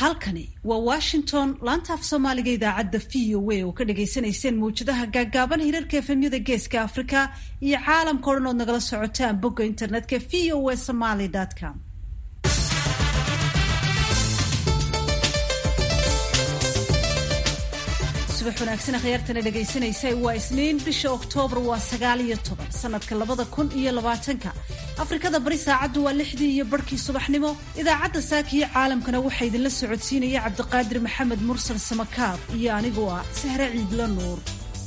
halkani waa washington laanta af soomaaliga idaacadda v o a oo ka dhagaysanayseen mawjadaha gaaggaaban hirarka efemyada geeska afrika iyo caalamka o dhan ood nagala socotaan bogga internetka v o a somaly com subax wanaagsan akhyaartana dhegaysanaysa waa isniin bisha oktoobar waa sagaal iyo toban sanadka labada kun iyo labaatanka afrikada bari saacaddu waa lixdii iyo barhkii subaxnimo idaacadda saakiyo caalamkana waxaa idinla socodsiinaya cabdiqaadir maxamed mursal samakaab iyo anigoo ah sahre ciidla nuur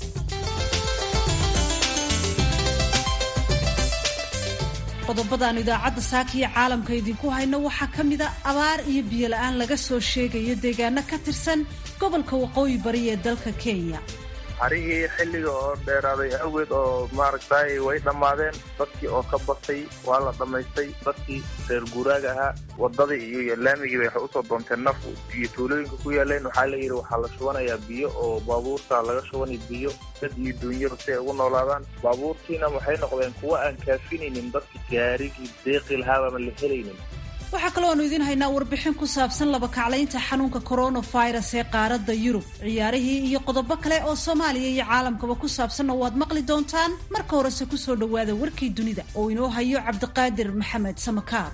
qodobadaanu idaacadda saakiyo caalamka idinku hayno waxaa ka mida abaar iyo biyo la-aan laga soo sheegayo deegaano ka tirsan gobolka waqooyi bari ee dalka kenya arigii xilliga oo dheeraaday awgeed oo maaragtay way dhammaadeen dadkii oo ka batay waa la dhammaystay dadkii reer guuraaga ahaa wadadii iyo laamigii bay waxay usoo doonteen naf iyo tuulooyinka ku yaaleen waxaa layidhi waxaa la shubanayaa biyo oo baabuurta laga shubanay biyo dad iyo duunyaba si ay ugu noolaadaan baabuurtiina waxay noqdeen kuwa aan kaafinaynin dadka gaarigii deeqi lahaabama la helaynin waxaa kaloo aanu idiin haynaa warbixin ku saabsan labakaclaynta xanuunka coronavirus ee qaaradda yurub ciyaarihii iyo qodobo kale oo soomaaliya iyo caalamkaba ku saabsanna waad maqli doontaan marka horese kusoo dhowaada warkii dunida oo inoo hayo cabdiqaadir maxamed samakaar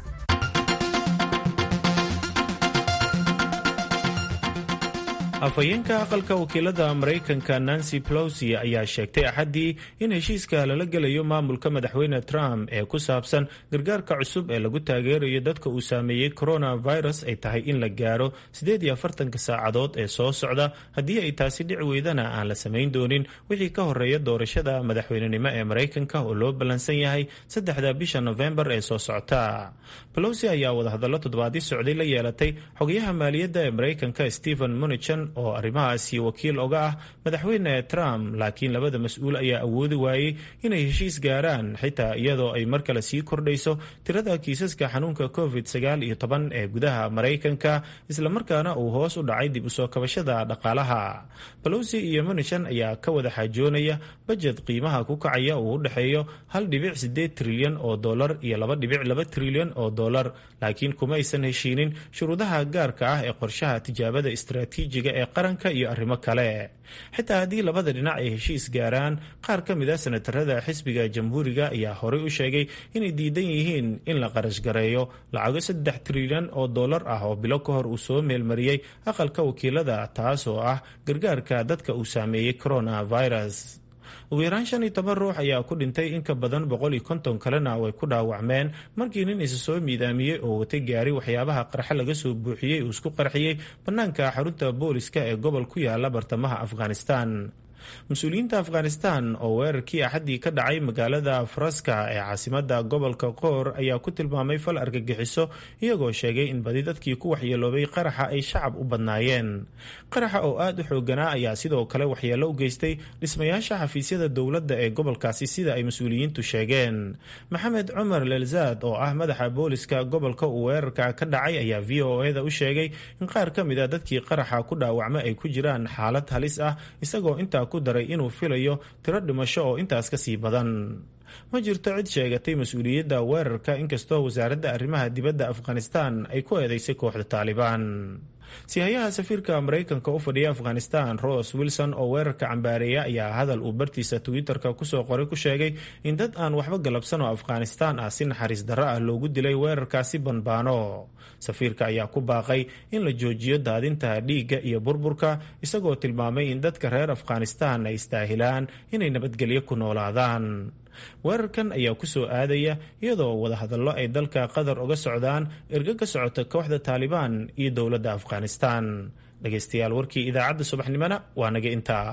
afhayeenka aqalka wakiilada maraykanka nancy pelosi ayaa sheegtay axaddii in heshiiska lala gelayo maamulka madaxweyne trump ee ku saabsan gargaarka cusub ee lagu taageerayo dadka uu saameeyey coronavirus ay tahay in la gaaro siddeed iyo afartanka saacadood ee soo socda haddii ay taasi dhici weydana aan la samayn doonin wixii ka horeeya doorashada madaxweynenimo ee maraykanka oo loo ballansan yahay saddexda bisha nofembar ee soo socota pelosi ayaa wadahadallo toddobaadii socday la yeelatay xogayaha maaliyadda ee maraykanka stephen munichan oo arrimahaasi wakiil oga ah madaxweyne trump laakiin labada mas-uul ayaa awoodi waayey inay heshiis gaaraan xitaa iyadoo ay mar kale sii kordhayso tirada kiisaska xanuunka covid sagaal iyo toban ee gudaha maraykanka islamarkaana uu hoos u dhacay dib usoo kabashada dhaqaalaha balosi iyo munishan ayaa ka wada xaajoonaya bajet qiimaha ku kacaya uu u dhexeeyo hal dhibic sideed trilyan oo dolar iyo laba dhibic laba trilyan oo dolar laakiin kuma aysan heshiinin shuruudaha gaarka ah ee qorshaha tijaabada istaraatiijiga ee qaranka iyo arrimo kale xitaa haddii labada dhinac ay heshiis gaaraan qaar ka mid a senatarada xisbiga jamhuuriga ayaa horey u sheegay inay diidan yihiin in la qarashgareeyo lacago saddex trilyan oo dollar ah oo bilo ka hor uu soo meelmariyey aqalka wakiilada taas oo ah gargaarka dadka uu saameeyey coronavirus ugu yaraan shan iyo toban ruux ayaa ku dhintay in ka badan boqol iyo konton kalena way ku dhaawacmeen markii nin isa soo miidaamiyey oo watay gaari waxyaabaha qarxe laga soo buuxiyey uu isku qarxiyey bannaanka xarunta booliska ee gobol ku yaala bartamaha afghanistan mas-uuliyiinta afghanistan oo weerarkii axaddii ka dhacay magaalada faraska ee caasimada gobolka qoor ayaa ku tilmaamay fal argagixiso iyagoo sheegay in badi dadkii ku waxyeeloobay qaraxa ay shacab u badnaayeen qaraxa oo aada u xooganaa ayaa sidoo kale waxyeelo u geystay dhismayaasha xafiisyada dowladda ee gobolkaasi sida ay mas-uuliyiintu sheegeen maxamed cumar lelzaad oo ah madaxa booliska gobolka uu weerarka ka dhacay ayaa v o eda u sheegay in qaar ka mid a dadkii qaraxa ku dhaawacma ay ku jiraan xaalad halis ah isagoo intaa daray inuu filayo tiro dhimasho oo intaas ka sii badan ma jirto cid sheegatay mas-uuliyadda weerarka inkastoo wasaaradda arrimaha dibadda afghanistan ay ku eedeysay kooxda taalibaan sihayaha safiirka maraykanka u fadhiya afghanistan ros wilson oo weerarka cambaareeya ayaa hadal uu bartiisa twitter-ka kusoo qoray ku sheegay in dad aan waxba galabsan oo afghanistan ah si naxariis darro ah loogu dilay weerarkaasi banbaano safiirka ayaa ku baaqay in la joojiyo daadinta dhiigga iyo burburka isagoo tilmaamay in dadka reer afghanistan ay istaahilaan inay nabadgelyo ku noolaadaan weerarkan ayaa ku soo aadaya iyadoo wadahadallo ay dalka qatar uga socdaan ergo ka socota kooxda taalibaan iyo dowladda afghanistan dhegaystayaal warkii idaacadda subaxnimona waa naga intaa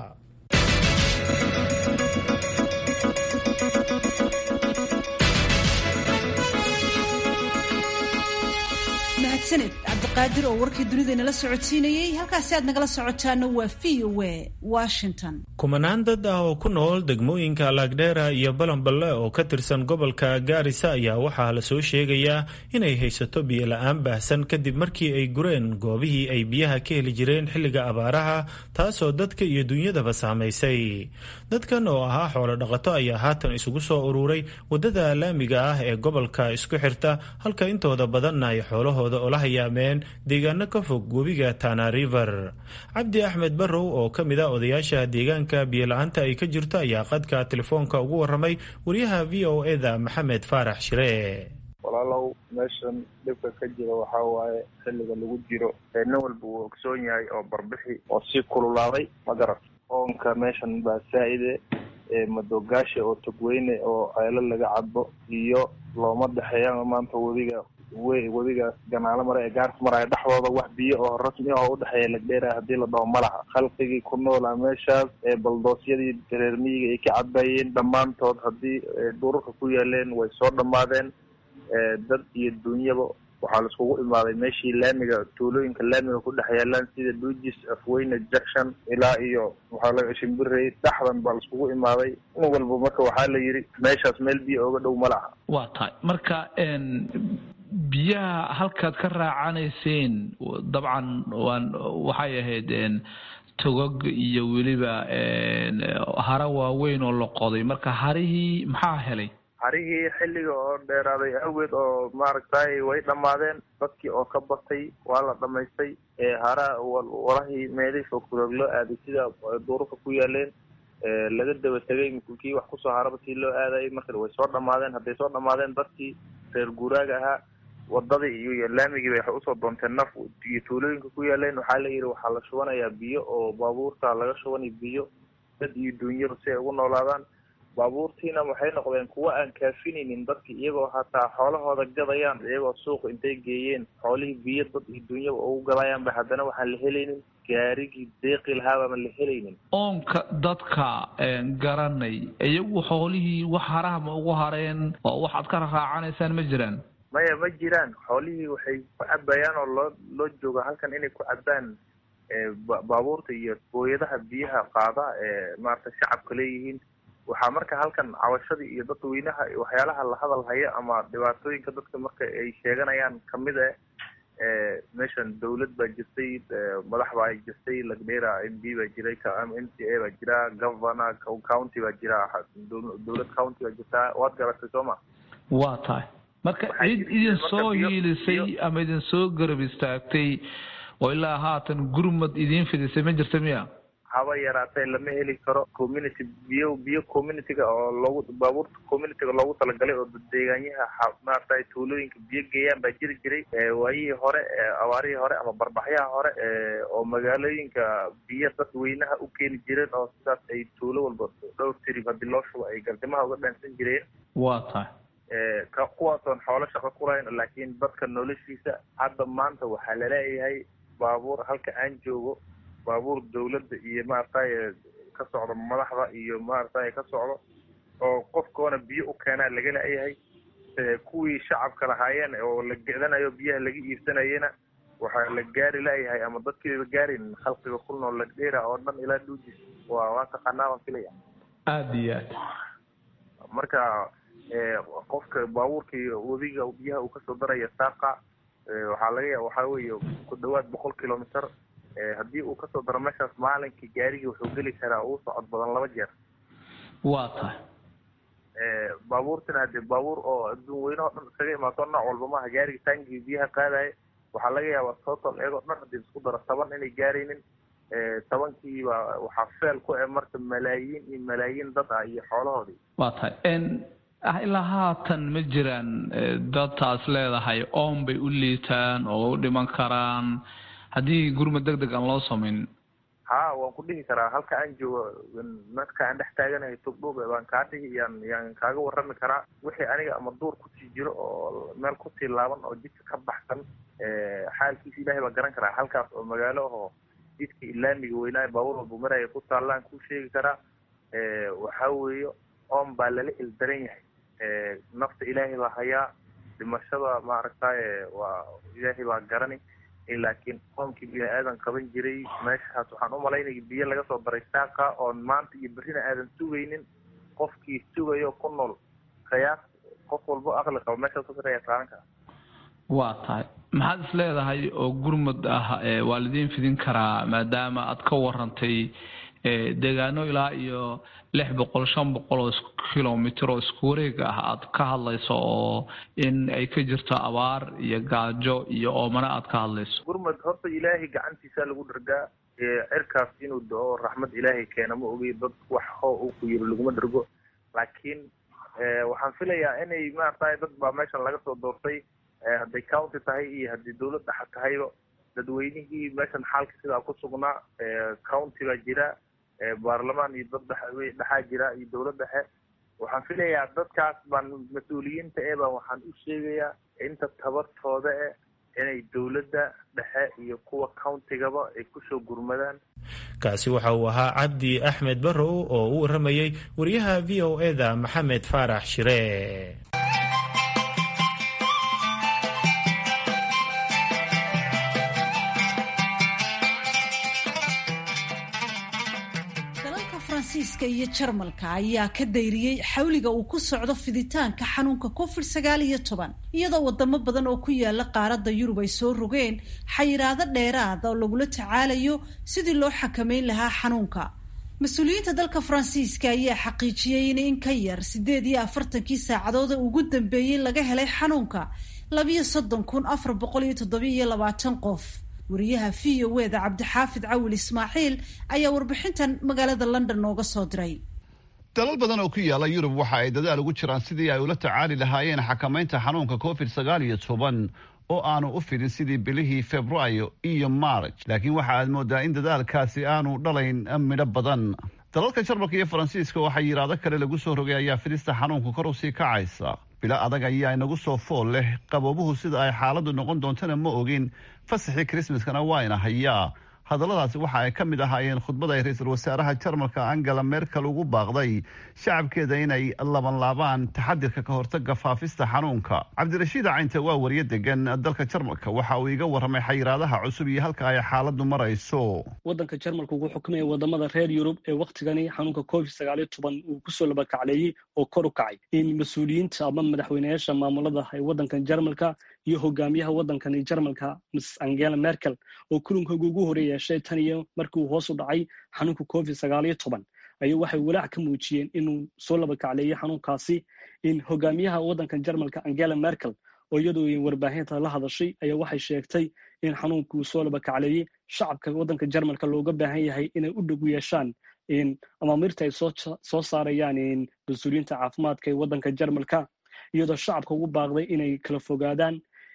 mahadsaned cabdiqaadir oo warkii dunida inala socodsiinayey halkaasi aad nagala socotaana waa v o a washington kumanaan dad ah oo ku nool degmooyinka laagdheera iyo balanballe oo ka tirsan gobolka gaarisa ayaa waxaa la soo sheegayaa inay haysato biyo la-aan baahsan kadib markii ay gureen goobihii ay biyaha ka heli jireen xilliga abaaraha taasoo dadka iyo dunyadaba saamaysay dadkan oo ahaa xoolo dhaqato ayaa haatan isugu soo ururay waddada laamiga ah ee gobolka isku xirta halka intooda badanna ay xoolahooda ula hayaameen deegaano ka fog webiga tana river cabdi axmed barrow oo ka mid a odayaasha deegaanka biyo-la-aanta ay ka jirto ayaa qadka telefoonka ugu waramay wariyaha v o eda maxamed faarax shire walaalow meeshan dhibka ka jira waxaa waaye xilliga lagu jiro nin walba uu ogsoon yahay oo barbixi oo sii kululaaday ma garat oonka meeshan baa saa-ide madoogaasha oo togweyne oo ceelo laga cadbo iyo looma dhexeeya maanta webiga wey webigaas ganaalo mara ee gaarka maraya dhexdooda wax biyo oo rasmi ah oo udhexeeya lagdheera haddii la dhaho malaha khalqigii ku noolaa meeshaas ee baldoosyadii reer miyiga ay ka cadbayeen dhammaantood haddii dhurarka ku yaaleen way soo dhammaadeen dad iyo dunyaba waxaa laiskugu imaaday meeshii laamiga tuulooyinka laamiga ku dhex yaalaan sida duujis afweyne jackson ilaa iyo waxaa laga shimbirey dhexdan baa laiskugu imaaday in walba marka waxaa la yidhi meeshaas meel biyo ooga dhow malaha waa tahay marka biyaha halkaad ka raacanayseen dabcan waan waxay ahayd togog iyo weliba hara waaweyn oo la qoday marka harihii maxaa helay harihii xilliga oo dheeraaday awgeed oo maaragtay way dhammaadeen dadkii oo ka batay waa la dhamaystay hara warahii meelihii fogfurog loo aaday sida duurarka ku yaaleen laga daba tegay kii wax kusoo haraba sii loo aadayay marka way soo dhammaadeen hadday soo dhammaadeen dadkii reer guuraaga ahaa wadadii iyo laamigii bay waxay usoo doonteen naf iyo tuulooyinka ku yaaleen waxaa la yidhi waxaa la shubanayaa biyo oo baabuurta laga shubanay biyo dad iyo duunyaba si ay ugu noolaadaan baabuurtiina waxay noqdeen kuwa aan kaafinaynin dadki iyagoo hataa xoolahooda gadayaan iyagoo suuqa intay geeyeen xoolihii biyo dad iyo duunyaba ugu gadayaanba haddana waxaan la helaynin gaarigii deeqi lahaabama la helaynin oonka dadka garanay iyagu xoolihii wax haraha ma ugu hareen oo waxaad ka raraacanaysaan ma jiraan maya ma jiraan xoolihii waxay ku cabayaan oo loo loo jooga halkan inay ku cabaan baabuurta iyo booyadaha biyaha qaada ee maarata shacabka leeyihiin waxaa marka halkan cawashadii iyo dadweynaha waxyaalaha la hadal haya ama dhibaatooyinka dadka marka ay sheeganayaan kamid e meeshan dawlad baa jirtay madax baa jirtay lagdheera m b baa jiray m c a baa jira governor county baa jira dawlad county baa jirtaa waad garatay soo ma waa tahay marka cid idin soo hiilisay ama idin soo garab istaagtay oo ilaa haatan gurmad idiin fidisay ma jirta miya haba yaraatee lama heli karo community biyo biyo communityga oo loogu baabuurta communityga loogu talagalay oo deegaanyaha maaragtay tuulooyinka biyo geeyaan baa jiri jiray waayihii hore abaarihii hore ama barbaxyaha hore oo magaalooyinka biyo dadweynaha u keeni jireen oo sidaas ay tuulo walba dhowr tirib haddii loo shubo ay gardimaha uga dhaansan jireen waa tahay kuwaasoon xoolo shaqo ku lahayn laakiin dadka noloshiisa hadda maanta waxaa laleeyahay baabuur halka aan joogo baabuur dawladda iyo maaragtay ka socdo madaxda iyo maaragtay ka socdo oo qofkoona biyo u keenaa laga la-yahay kuwii shacabka lahaayeen oo la gecdanayo biyaha laga iibsanayena waxaa la gaari la-yahay ama dadkiiba gaarin khalqiga ku nool lagdheera oo dhan ilaa dhuujis waa waa taqaanaa waan filaya aada iyo aad marka qofka baabuurkii webiga biyaha uu kasoo daraya saaqa waxaa laga ya waxaa weeye ku dhawaad boqol kilometer haddii uu kasoo daro meeshaas maalinkii gaarigii wuxuu geli karaa uu socod badan laba jeer waa tahay baabuurtina hadee baabuur oo adduun weynaho dhan iskaga imaato nooc walba maaha gaariga taangii biyaha qaadaya waxaa laga yaabaa total iyagoo dhan hadii isku daro toban inay gaaraynin tobankiiba waxaa feel ku e marka malaayiin iyo malaayiin dad ah iyo xoolahoodii waa tahay ilaa haatan ma jiraan dadtaas leedahay oon bay u liitaan oo u dhiman karaan haddii gurmad deg deg aan loo samaynin ha waan ku dhihi karaa halka aan joogo marka aan dhex taaganahay togdhoobe baan kaa dhihi yaan yaan kaaga warrami karaa wixii aniga ama duur kusii jiro oo meel kusii laaban oo jidka ka baxsan xaalkiisa ilaahay baa garan karaa halkaas oo magaalo ahoo jidka ilaamiga weynaayo baabuur walba maraya ku taallaan kuu sheegi karaa waxaa weeye oon baa lala ildaran yahay nafta ilaahay baa hayaa dhimashada maaragtay waa ilaahay baa garani laakiin qoomkii bini aadan qaban jiray meeshaas waxaan u malaynaya biyo laga soo daray saaqa oon maanta iyo berrina aadan sugaynin qofkii sugayo ku nool qiyaas qof walbo aqli qabo meeshaas ku saraya qaadan kara waa tahay maxaad is leedahay oo gurmud ah waa lidiin fidin karaa maadaama aad ka warantay deegaano ilaa iyo lix boqol shan boqol oo kilomitr oo isku wareeg ah aad ka hadlayso oo in ay ka jirto abaar iyo gaajo iyo oomana aad ka hadlayso gurmud horta ilaahay gacantiisa lagu dhargaa cirkaas inuu do-o raxmad ilaahay keena ma ogi dad wax hoo uu ku yiri laguma dhargo laakiin waxaan filayaa inay maaragtay dad baa meeshan laga soo doortay hadday county tahay iyo haddii dawlad dhexa tahayba dadweynihii meeshan xaalka sidaa ku sugnaa county baa jira baarlamaan iyo dad dhex dhexaa jira iyo dawlad dhexe waxaan filayaa dadkaas baan mas-uuliyiinta ee baan waxaan u sheegayaa inta tabartooda e inay dawladda dhexe iyo kuwa countigaba ay kusoo gurmadaan kaasi waxa uu ahaa cabdi axmed barrow oo u waramayey wariyaha v o e da maxamed faarax shire faransiiska iyo jarmalka ayaa ka dayriyey xawliga uu ku socdo fiditaanka xanuunka covid sagaal iyo toban iyadoo wadamo badan oo ku yaala qaaradda yurub ay soo rogeen xayiraado dheeraada oo lagula tacaalayo sidii loo xakameyn lahaa xanuunka mas-uuliyiinta dalka faransiiska ayaa xaqiijiyey in in ka yar siddeed iyo afartankii saacadood ugu dambeeyey laga helay xanuunka labiyo soddon kun afar boqol iyo toddobiyo labaatan qof wariyaha v o eda cabdixaafid cawil ismaaciil ayaa warbixintan magaalada london nooga soo diray dalal badan oo ku yaala yurub waxa ay dadaal ugu jiraan sidii ay ula tacaali lahaayeen xakamaynta xanuunka covid sagaal iyo toban oo aanu u fidin sidii bilihii februaayo iyo maarj laakiin waxa aad moodaa in dadaalkaasi aanu dhalayn midho badan dalalka jarmalka iyo faransiiska oo xayiraado kale lagu soo rogay ayaa fidista xanuunka kor u sii kacaysa bilo adag ayaa inagu soo fool leh qaboobuhu sida ay xaaladdu noqon doontana ma ogin fasaxii krismaskana waa ina hayaa hadalladaasi waxa ay ka mid ahaayeen khudbad ay ra-iisul wasaaraha jarmalka angela merkel ugu baaqday shacabkeeda inay labanlaabaan taxadirka ka hortaga faafista xanuunka cabdirashiid caynte waa wariye degan dalka jarmalka waxa uu iga warramay xayiraadaha cusub iyo halka ay xaaladdu marayso waddanka jarmalka wuxuu xukumaya wadamada reer yurub ee wakhtigani xanuunka covid sagaaliyo toban uu kusoo labakacleeyey oo kor u kacay in mas-uuliyiinta ama madaxweyneyaasha maamulada ee waddankan jarmalka iyo hogaamiyaha waddankani jarmalka miss angela merkel oo kulankooga ugu hore yeeshay tan iyo markii uu hoos u dhacay xanuunka covid sagaaliyo toban ayuu waxay walaac ka muujiyeen inuu soo labakacleeyey xanuunkaasi in hogaamiyaha waddankan jarmalka angela merkel oo iyadoo warbaahinta la hadashay ayaa waxay sheegtay in xanuunka uu soo labakacleeyey shacabka waddanka jarmalka looga baahan yahay inay u dhog yeeshaan amaamirta ay soo saarayaan mas-uuliyiinta caafimaadka ee waddanka jarmalka iyadoo shacabka ugu baaqday inay kala fogaadaan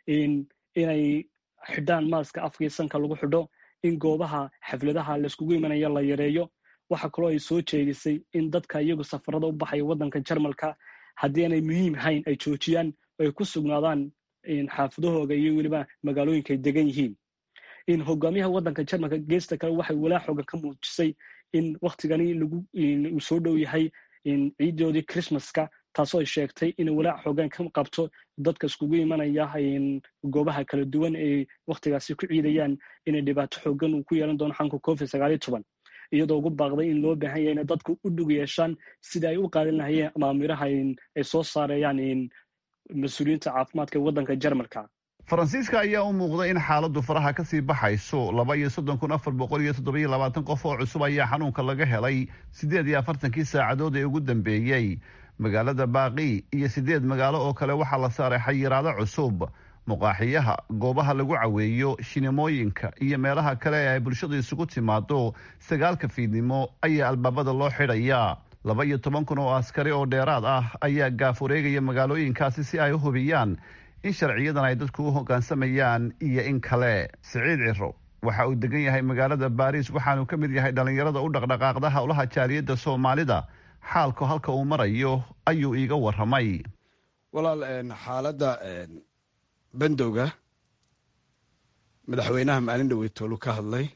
inay xidhaan maaska afkii sanka lagu xidho in goobaha xafladaha layskugu imanaya la yareeyo waxa kaloo ay soo jeedisay in dadka iyagu safarada u baxaya waddanka jarmalka haddii aanay muhiim hayn ay joojiyaan ay ku sugnaadaan xaafadahooga iyo weliba magaalooyinka ay degan yihiin in hogaamiyaha waddanka jarmalka geesta kale waxay walaa xoogan ka muujisay in wakhtigani uu soo dhow yahay ciidoodii christmaska taasoo ay sheegtay inay walaac xoogaan ka qabto dadka iskugu imanaya goobaha kala duwan ay wakhtigaasi ku ciidayaan inay dhibaato xoogan uu ku yeelan doono xanuunka covid sagaaliyo toban iyadoo ugu baaqday in loo baahan yahay inay dadku u dhug yeeshaan sida ay u qaadan lahayeen amaamiraha ay soo saarayaan mas-uuliyiinta caafimaadka ee waddanka jarmalka faransiiska ayaa u muuqda in xaaladdu faraha ka sii baxayso laba iyo soddon kun afar boqol iyo toddobiyo labaatan qof oo cusub ayaa xanuunka laga helay siddeed iyo afartankii saacadood ee ugu dambeeyey magaalada baaqi iyo siddeed magaalo oo kale waxaa la saaray xayiraado cusub muqaaxiyaha goobaha lagu caweeyo shinimooyinka iyo meelaha kale ee ay bulshadu isugu timaado sagaalka fiidnimo ayaa albaabada loo xidhayaa laba iyo toban kun oo askari oo dheeraad ah ayaa gaaf wareegaya magaalooyinkaasi si ay u hubiyaan in sharciyadan ay dadku u hoggaansamayaan iyo in kale siciid ciro waxa uu degan yahay magaalada baariis waxaanu ka mid yahay dhallinyarada u dhaqdhaqaaqda howlaha jaaliyadda soomaalida xaalku halka uu marayo ayuu iiga warramay walaal xaaladda bandowga madaxweynaha maalin dhaweytoolu ka hadlay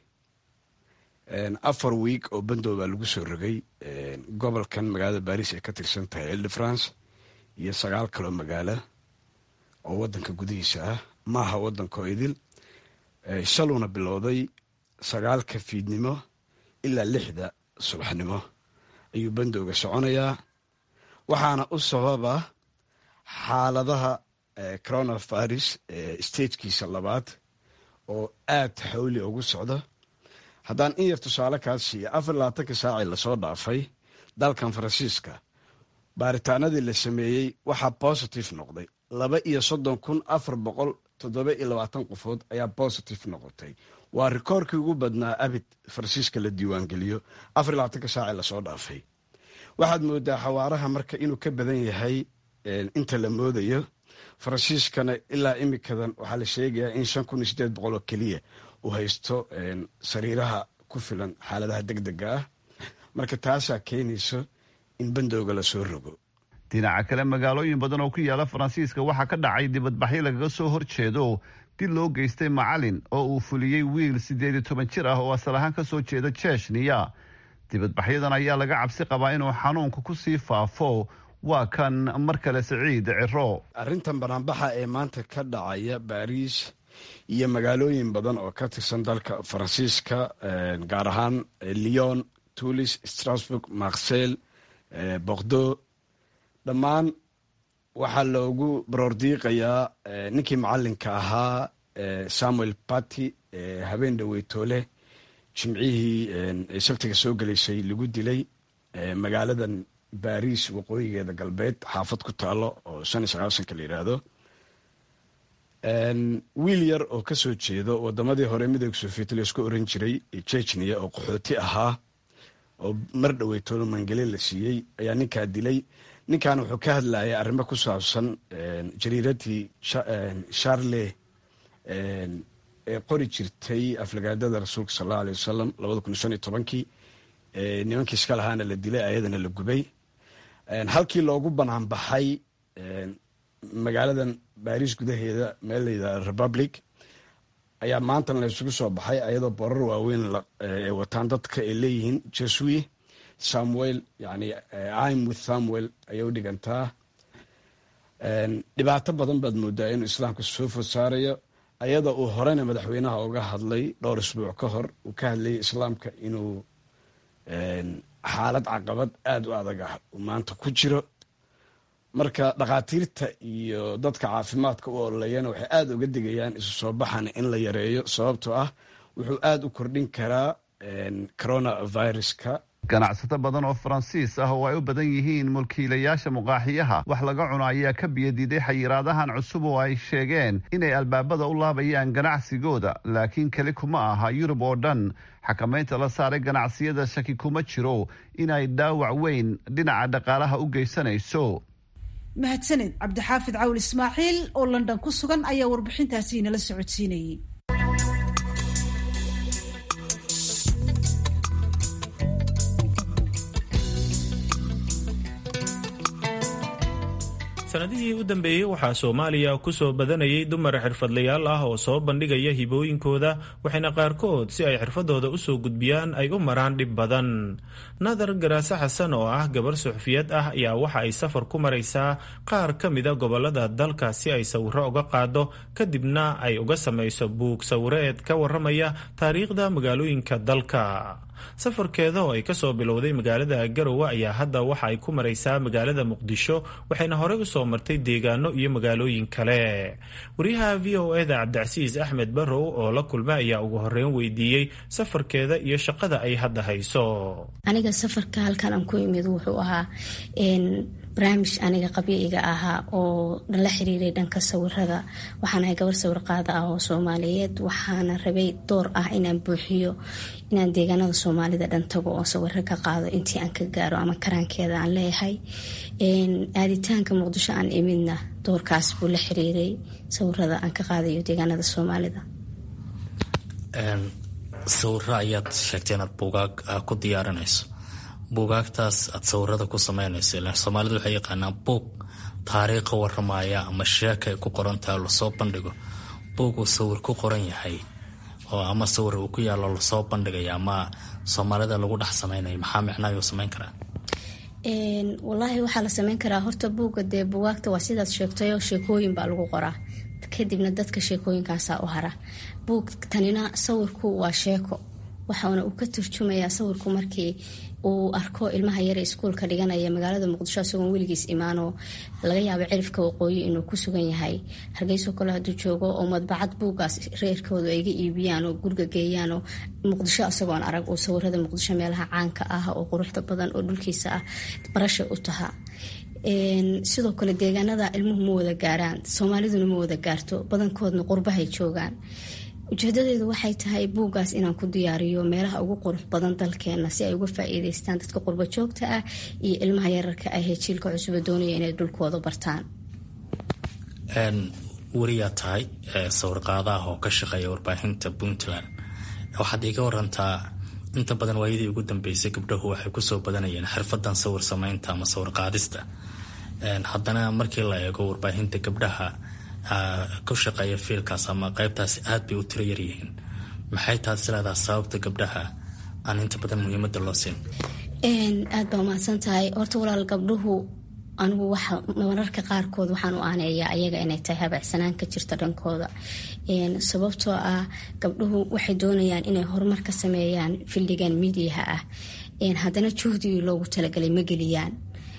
afar wiig oo bandow baa lagu soo rogay gobolkan magaalada baris ay ka tirsan tahay ile de france iyo sagaal kaloo magaalo oo wadanka gudihiisa ah maaha wadanko idil shaluuna bilowday sagaalka fiidnimo ilaa lixda subaxnimo ayuu bandowga soconayaa waxaana u sababa xaaladaha coronavirus statekiisa labaad oo aad xawli ugu socda haddaan in yar tusaale kaas siiya afar labaatanka saacii lasoo dhaafay dalkan faransiiska baaritaanadii la sameeyey waxaa positive noqday laba iyo soddon kun afar boqol toddoba iyo labaatan qofood ayaa positive noqotay waa rikoorkii ugu badnaa abid faransiiska la diiwaangeliyo afar labaatanka saacii lasoo dhaafay waxaad moodaa xawaaraha marka inuu ka badan yahay inta la moodayo faransiiskana ilaa imikadan waxaa la sheegayaa in shan kun iyo sideed boqol oo keliya uu haysto sariiraha ku filan xaaladaha deg dega ah marka taasaa keenayso in bandowga lasoo rogo dhinaca kale magaalooyin badan oo ku yaala faransiiska waxaa ka dhacay dibadbaxyo lagaga soo horjeedo dil loo geystay macalin oo uu fuliyey wiil siddeed iyo toban jir ah oo asal ahaan ka soo jeeda jeshniya dibadbaxyadan ayaa laga cabsi qabaa inuu xanuunka ku sii faafo waa kan mar kale siciid ciro arrintan banaanbaxa ee maanta ka dhacaya baariis iyo magaalooyin badan oo ka tirsan dalka faransiiska gaar ahaan lyon tulis strasburg marsel bordeaux dhammaan waxaa loogu baroordiiqayaa ninkii macalinka ahaa samuel bati habeen dhaweytoole jimcihii sabtiga soo gelaysay lagu dilay magaaladan baris waqooyigeeda galbeed xaafad ku taalo oo shan iyo sagaasanka la yidhaahdo wiil yar oo kasoo jeedo wadamadii hore midooda soviet laisku oran jiray jejniya oo qaxooti ahaa oo mar dhaweytoolo mangele la siiyey ayaa ninkaa dilay ninkan wuxuu ka hadlayay arrimo ku saabsan jariiradii charle ee qori jirtay aflagaadada rasuulka sal allau aley wasalam labada kun iyo shan iyo tobankii nimankii iska lahaana la dilay ayadana la gubay halkii loogu banaan baxay magaaladan baris gudaheeda meel layidhahda republic ayaa maantana la isugu soo baxay ayadoo borar waaweyn ay wataan dadka ay leeyihiin jesui samuel yani im with samuel ayay u dhigantaa dhibaato badan baad moodaa inuu islaamka soo food saarayo ayada uu horena madaxweynaha uga hadlay dhowr isbuuc ka hor uu ka hadlayay islaamka inuu xaalad caqabad aada u adag ah uu maanta ku jiro marka dhakhaatiirta iyo dadka caafimaadka u ololayana waxay aada uga digayaan isu soo baxan in la yareeyo sababtoo ah wuxuu aada u kordhin karaa coronaviruska ganacsato badan oo faransiis ah oo ay u badan yihiin mulkiilayaasha muqaaxiyaha wax laga cuno ayaa ka biyadiiday xayiraadahan cusub oo ay sheegeen inay albaabada u laabayaan ganacsigooda laakiin keli kuma aha yurub oo dhan xakamaynta la saaray ganacsiyada shaki kuma jiro inay dhaawac weyn dhinaca dhaqaalaha u geysanayso mahadsaned cabdixaafid cawl ismaaciil oo london ku sugan ayaa warbixintaasi inala socodsiinayay sanadihii u dambeeyey waxaa soomaaliya ku soo badanayay dumar xirfadlayaal ah oo soo bandhigaya hibooyinkooda waxayna qaarkood si ay xirfadooda usoo gudbiyaan ay u maraan dhib badan nadar garaase xasan oo ah gabar suxufiyad ah ayaa waxa ay safar ku maraysaa qaar ka mida gobolada dalka si ay sawiro uga qaado kadibna ay uga samayso buug sawireed ka waramaya taariikhda magaalooyinka dalka safarkeeda oo ay kasoo bilowday magaalada garowe ayaa hadda waxa ay ku maraysaa magaalada muqdisho waxayna horey usoo martay deegaano iyo magaalooyin kale wariyaha v o eda cabdicasiis axmed barrow oo la kulma ayaa ugu horeyn weydiiyey safarkeeda iyo shaqada ay hadda hayso aniga safarka halkan aan ku imid wuxuu ahaa barnaamij aniga qabiiga ahaa oo la xiriiray dhanka sawirada waxaan ahay gabar sawir qaada ah oo soomaaliyeed waxaana rabay door ah inaan buuxiyo inaan deegaanada soomaalida dhan tago oo sawiro ka qaado intii aan ka gaaro ama karaankeeda aan leeyahay aaditaanka muqdisho aan imidna doorkaas buu la xiriiray sawirada aan ka qaadayo deegaanada soomaalida sawiro ayaad sheegtay inaad buugaag ku diyaarinayso buugaagtaas aad sawirada ku sameynayso ilan soomaalida waxay yaqaanaa buug taariikha waramaya ama sheeka ay ku qorantahay lasoo bandhigo buug uu sawir ku qoran yahay oo ama sawir uu ku yaalo lasoo bandhigaya ama soomaalida lagu dhex sameynaya maxaa micnaayuu sameyn karaa walaahi waxaa la sameyn karaa horta buugga dee bugaagta waa sidaad sheegtayoo sheekooyin baa lagu qoraa kadibna dadka sheekooyinkaasaa u hara buug tanina sawirku waa sheeko waxaana uu ka turjumayaa sawirku markii uu arko ilmaha yare iskuulka dhiganaya magaalada muqdisho isagoon weligiis imaanoo laga yaabo cirifka waqooyi inuu ku sugan yahay hargeyso kale hadduu joogo oo madbacad buugaas reerkoodu ayga iibiyaan oo guriga geeyaan oo muqdisho isagoon arag oo sawirada muqdisho meelaha caanka ah oo quruxda badan oo dhulkiisa ah barasha u taha sidoo kale deegaanada ilmuhu ma wada gaaraan soomaaliduna ma wada gaarto badankoodna qurbahay joogaan ujeedadeedu waxay tahay buuggaas inaan ku diyaariyo meelaha ugu qurux badan dalkeena si ay uga faa-iideystaan dadka qurbo joogta ah iyo ilmaha yararka ah ee jiilka cusuba doonaya inay dhulkooda bartaan weriyaa tahay sawirqaadaah oo ka shaqeeya warbaahinta puntland waxaad iiga warantaa inta badan waayadii ugu dambeysay gabdhahu waxay kusoo badanayeen xirfadan sawir sameynta ama sawir qaadista haddana markii la eego warbaahinta gabdhaha ku shaqeeya fiilkaas ama qeybtaasi aad bay u tiro yaryihiin maxay taad isleedaha sababta gabdhaha aan inta badan muhiimada loo siin aad baa umahadsan tahay horta walaal gabdhuhu anigu waxa mararka qaarkood waxaan u aaneeyaa ayaga inay tahay habacsanaan ka jirta dhankooda sababtoo ah gabdhuhu waxay doonayaan inay horumar ka sameeyaan fildigan midiyaha ah haddana juhdigii loogu talagalay ma geliyaan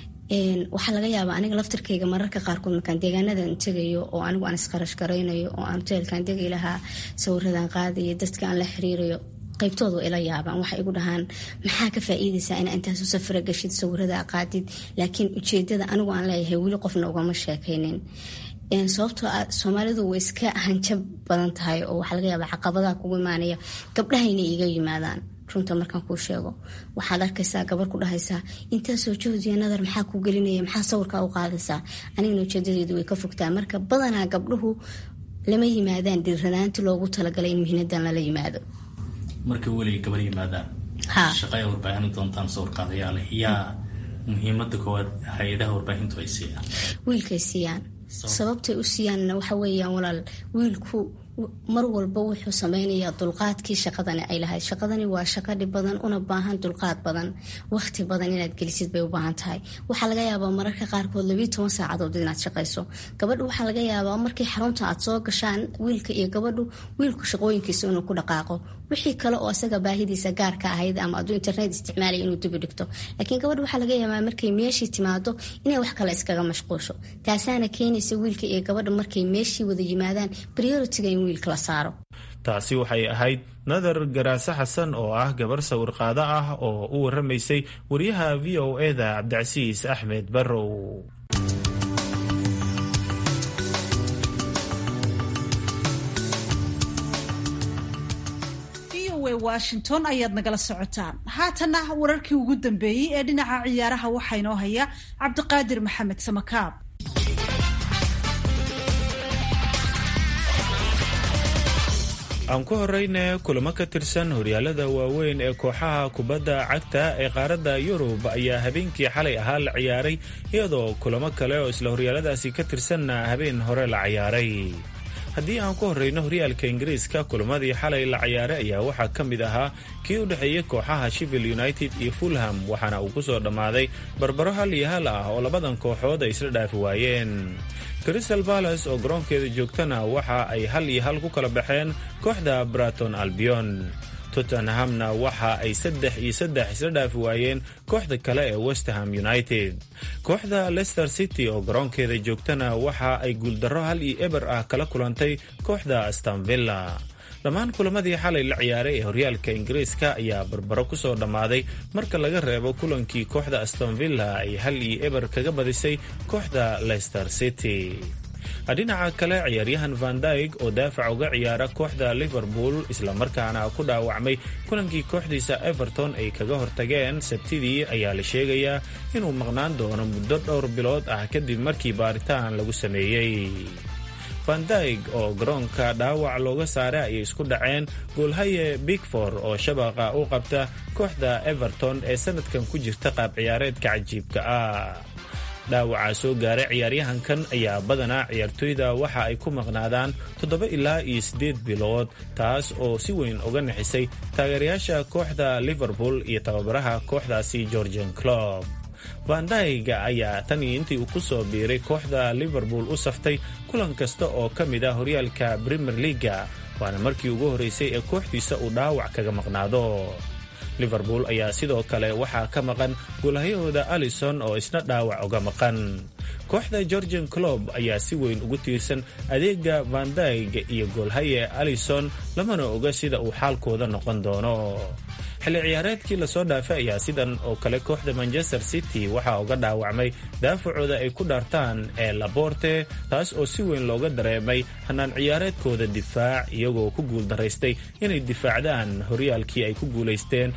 waxaa laga yaabaa aniga laftirkayga mararka qaarkood markaan deegaanadan tegayo oo anigu aan isqarash garaynayo oo aan hoteelkan degi lahaa sawiradan qaadayo dadka aan la xiriirayo qaybtooda ila yaabaan waxay igu dhahaan maxaa ka faa-iideysaa inaa intaasu safara gashid sawirada qaadid laakiin ujeedada anigu aan leeyahay weli qofna ugama sheekaynin sababtoo ah soomaalidu way iska hanjab badan tahay oo waxaa laga yaabaa caqabadaha kugu imaanaya gabdhahayna iiga yimaadaan runta markaan kuu sheego waxaad arkaysaa gabar ku dhahaysaa intaasoo juhdiya nadar maxaa ku gelinaya maxaa sawirkaa u qaadaysaa anigana ujeedadeedu way ka fogtaa marka badanaa gabdhuhu lama yimaadaan dhiiranaanti loogu talagalay in mihnadan lala yimaado markay weliga gabar yimaadaan shaqaya warbaahin doontaan sawir qaadayaale yaa muhiimada koowaad hay-adaha warbaahintu ay siiyaan wiilkay siiyaan sababtay u siiyaanna waxa weeyaan walaal wiilku mar walba wuxuu sameynayaa dulqaadkii shaqadani ay lahayd shaqadani waa shaqo dhib badan una baahan dulqaad badan waqti badan inaad gelisid bay u baahan tahay waxaa laga yaabaa mararka qaarkood labiiy toban saacadood inaad shaqayso gabadhu waxaa laga yaabaa markii xarunta aad soo gashaan wiilka iyo gabadhu wiilku shaqooyinkiisa inuu ku dhaqaaqo wixii kale oo isaga baahidiisa gaarka ahayd ama aduu internet isticmaalaya inuu dibi dhigto laakiin gabadhu waxaa laga yaabaa markay meeshii timaado inay wax kale iskaga mashquusho taasaana keenaysa wiilka iyo gabadha markay meeshii wada yimaadaan prioritiga in wiilka la saaro taasi waxay ahayd nadar garaase xasan oo ah gabar sawir qaado ah oo u waramaysay wariyaha v o eda cabdicasiis axmed barrow washington ayaad nagala socotaan haatana wararkii ugu dambeeyey ee dhinaca ciyaaraha waxaa inoo haya cabdiqaadir maxamed samakaab aan ku horeyne kulamo ka tirsan horyaalada waaweyn ee kooxaha kubadda cagta ee qaaradda yurub ayaa habeenkii xalay ahaa la ciyaaray iyadoo kulamo kale oo isla horyaaladaasi ka tirsanna habeen hore la ciyaaray haddii aan ku horeyno horyaalka ingiriiska kulamadii xalay la ciyaaray ayaa waxaa ka mid ahaa kii u dhexeeyey kooxaha shivil united iyo fulham waxaana uu ku soo dhammaaday barbaro hal iyo hal ah oo labadan kooxood ay isla dhaafi waayeen crystal balas oo garoonkeeda joogtana waxa ay hal iyo hal ku kala baxeen kooxda braton albion tottenhamna waxa ay saddex iyo saddex isla dhaafi waayeen kooxda kale ee westerham united kooxda leicester city oo garoonkeeda joogtana waxa ay guuldarro hal iyo eber ah kala kulantay kooxda astamvilla dhammaan kulamadii xalay la ciyaaray ee horyaalka ingiriiska ayaa barbaro ku soo dhammaaday marka laga reebo kulankii kooxda astonvilla ay hal iyo eber kaga badisay kooxda leicester city dhinaca kale ciyaaryahan van dyg oo daafac uga ciyaara kooxda liverpool islamarkaana ku dhaawacmay kulankii kooxdiisa everton ay kaga hortageen sabtidii ayaa la sheegayaa inuu maqnaan doono muddo dhowr bilood ah kadib markii baaritaan lagu sameeyey van dyg oo garoonka dhaawac looga saaray ayay isku dhaceen goolhaye bigfor oo shabaqa u qabta kooxda everton ee sanadkan ku jirta qaab ciyaareedka cajiibka ah dhaawacaa soo gaaray ciyaaryahankan ayaa badanaa ciyaartoyda waxa ay ku maqnaadaan toddoba ilaa iyo siddeed bilood taas oo si weyn uga nixisay taageerayaasha kooxda liverpool iyo tababaraha kooxdaasi georgian clob vandayga ayaa tan iyo intii uu ku soo biiray kooxda liverpool u saftay kulan kasta oo ka mid ah horyaalka premier leaga waana markii ugu horreysay ee kooxdiisa uu dhaawac kaga maqnaado liverpool ayaa sidoo kale waxaa ka maqan goolhayahooda alison oo isna dhaawac uga maqan kooxda georgian clob ayaa si weyn ugu tiirsan adeega vandayg iyo goolhaye alison lamana oga sida uu xaalkooda noqon doono xilli ciyaareedkii lasoo dhaafay ayaa sidan oo kale kooxda manchester city waxaa uga dhaawacmay daafacooda ay ku dhaartaan ee laborte taas oo si weyn looga dareemay hanaan ciyaareedkooda difaac iyagoo ku guuldaraystay inay difaacdaan horyaalkii ay ku guulaysteen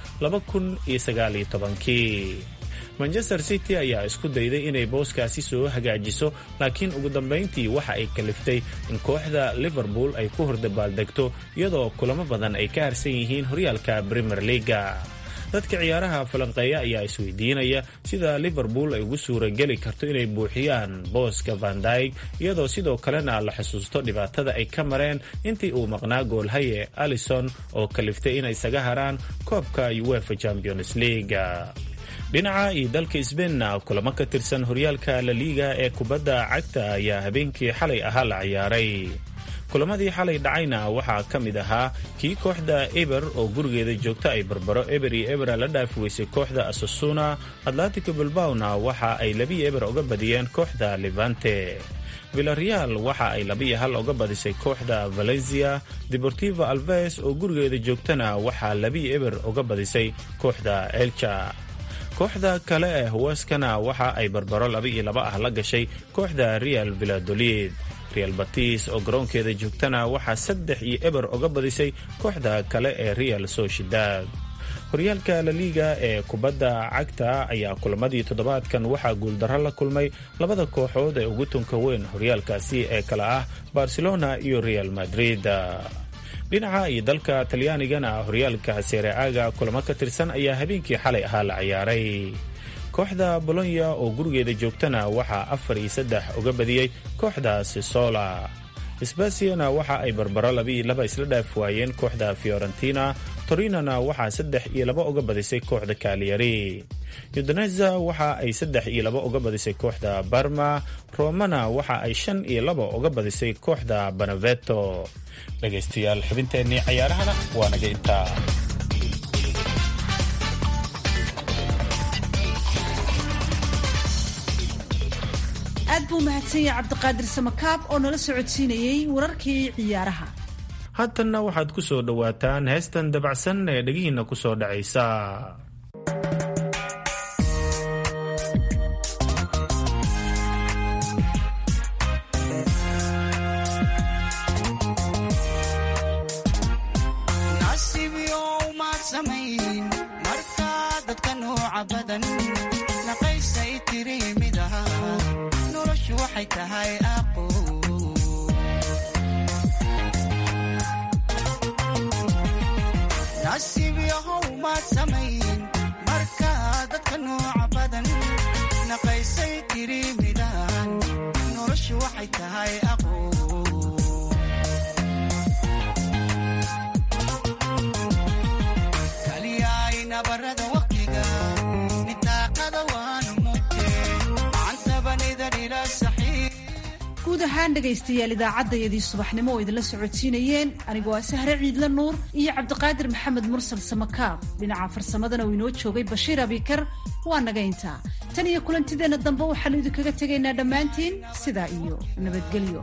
kii manchester city ayaa isku dayday inay booskaasi soo hagaajiso laakiin ugu dambayntii waxa ay kaliftay in kooxda liverpool ay ku hordabaaldegto iyadoo kulamo badan ay ka harsan yihiin horyaalka premier leaga dadka ciyaaraha falanqeeya ayaa isweydiinaya sida liverpool ay ugu suurageli karto inay buuxiyaan booska vandyg iyadoo sidoo kalena la xusuusto dhibaatada ay ka mareen intii uu maqnaa goolhaye alison oo kaliftay inay isaga haraan koobka uefa champions league dhinaca iyo dalka sbeinna kulamo ka tirsan horyaalka laliiga ee kubadda cagta ayaa habeenkii xalay ahaa la ciyaaray kulamadii xalay dhacayna waxaa ka mid ahaa kii kooxda eber oo gurigeeda joogta ay barbaro eber iyo ebera la dhaafi weysay kooxda asasuna atlantico bilbawna waxa ay labiyo eber uga badiyeen kooxda levante villareal waxa ay labiyo hal uga badisay kooxda valencia deportivo alves oo gurigeeda joogtana waxaa labiyo eber uga badisay kooxda elcha kooxda kale ee huweskana waxa ay barbaro laba iyo laba ah la gashay kooxda real villadolid real batis oo garoonkeeda joogtana waxaa saddex iyo eber uga badisay kooxda kale ee real sociedad horyaalka laliiga ee kubadda cagta ayaa kulamadii toddobaadkan waxaa guuldarro la kulmay labada kooxood ee ugu tunka weyn horyaalkaasi ee kale ah barcelona iyo real madrid dhinaca iyo dalka talyaanigana horyaalka sereaga kulamo ka tirsan ayaa habeenkii xalay ahaa la ciyaaray kooxda bolonya oo gurigeeda joogtana waxaa afar iyo saddex uga badiyey kooxda sisola sbasiana waxa ay barbaro labiiyo laba isla dhaaf waayeen kooxda fiorentina torinona waxaa saddex iyo laba uga badisay kooxda kaaliyari udoneza waxa ay saddex iyo laba uga badisay kooxda barma romana waxa ay shan iyo laba uga badisay kooxda banaveto dhegaystayaal xubinteennii cayaarahana waa naga intaa aad buu mahadsan yahay cabdiqaadir samakaab oo nala socodsiinayey wararkii ciyaaraha haatanna waxaad ku soo dhowaataan heestan dabacsan ee dhegihiinna ku soo dhacaysa guud ahaan dhegaystayaal idaacaddayadii subaxnimo oo idinla socodsiinayeen anigoo ah sahre ciidla nuur iyo cabdiqaadir maxamed mursal samakaab dhinaca farsamadana uu inoo joogay bashiir abikar waa naga intaa tan iyo kulantideenna dambe waxaanu idinkaga tegaynaa dhammaantiin sidaa iyo nabadgelyo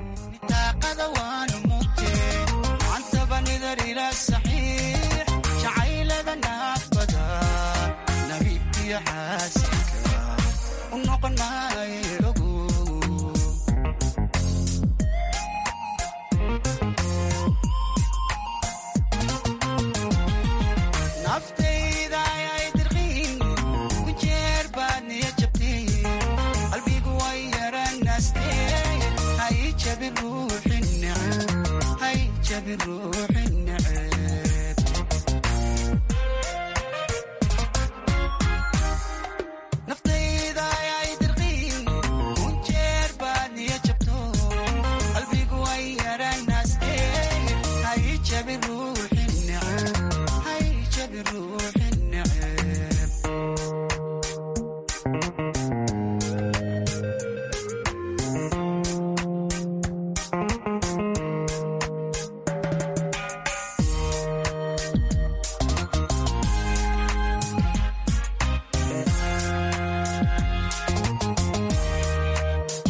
hay jabin ruuxin